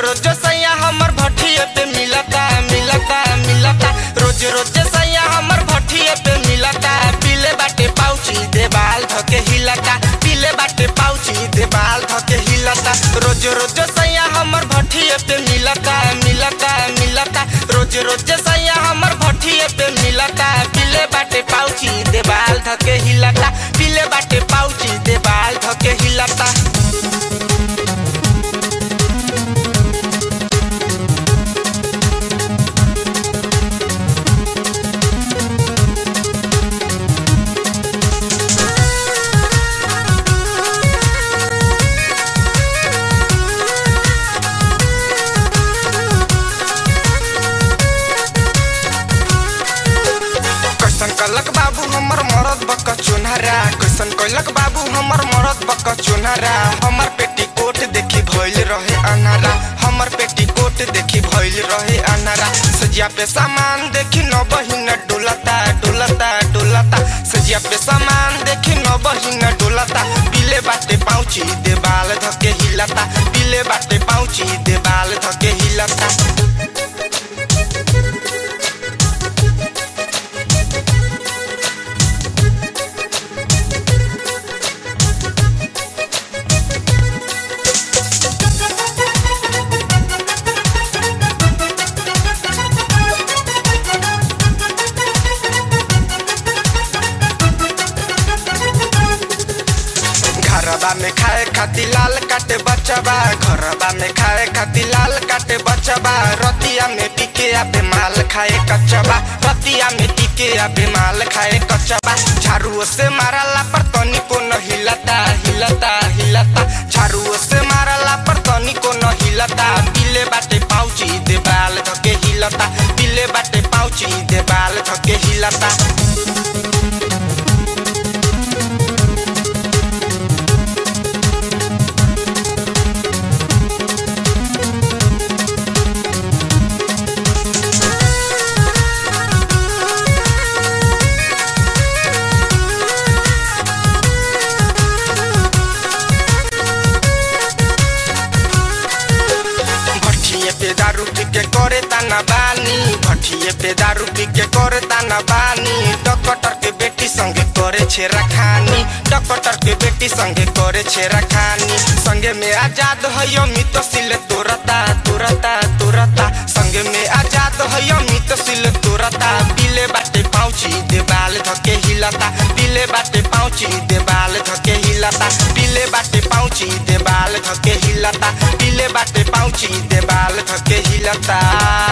रोज सैया हमर भट्ठिए पे मिलता मिलता मिलता रोज रोज सैया हमर भट्ठिए पे मिलता पीले बाटे पाउची देवाल धके हिलता पीले बाटे पाउची देवाल धके हिलता रोज रोज सैया हमर भट्ठिए पे मिलता मिलता मिलता रोज रोज सैया हमर भट्ठिए पे मिलता पीले बाटे पाउची देवाल धके हिलता पीले बाटे पाउची देवाल धके हिलता कैसन कलक बाबू हमर मरद बक चुनहरा कैसन कलक बाबू हमर मरद बक चुनहरा हमर पेटी कोट देखी भइल रहे अनारा हमर पेटी कोट देखी भइल रहे अनारा सजिया पे सामान देखी न बहिन डोलता डोलता डोलता सजिया पे सामान देखी न बहिन डोलता पीले बाटे पाउची देवाल धके हिलता पीले बाटे पाउची देवाल धके हिलता घरबा में खाए खातिर लाल काटे बचबा घरबा में खाए खातिर लाल काटे बचबा रतिया में टिके आबे माल खाए कचबा रतिया में टिके आबे माल खाए कचबा झाड़ू से मारला पर तनी को न हिलता हिलता हिलता झाड़ू से मारला पर तनी को न हिलता पीले बाटे पाउची देवाल धके हिलता पीले बाटे पाउची देवाल धके हिलता भट्ठिए पे दारू पी के करे ताना बानी भट्ठिए पे दारू पी के करे ताना बानी डॉक्टर के बेटी संगे करे छेरा खानी डॉक्टर के बेटी संगे करे छेरा खानी संगे में आजाद है मित सिल तोरता तोरता तोरता संगे में आजाद है मित सिल तोरता पीले बाटे पाउची देवाल धके हिलता पीले बाटे पाउची देवाल धके हिलता पीले बाटे पाउची देवाल धके हिलता पीले बाटे पाउची देवाल धके हिलता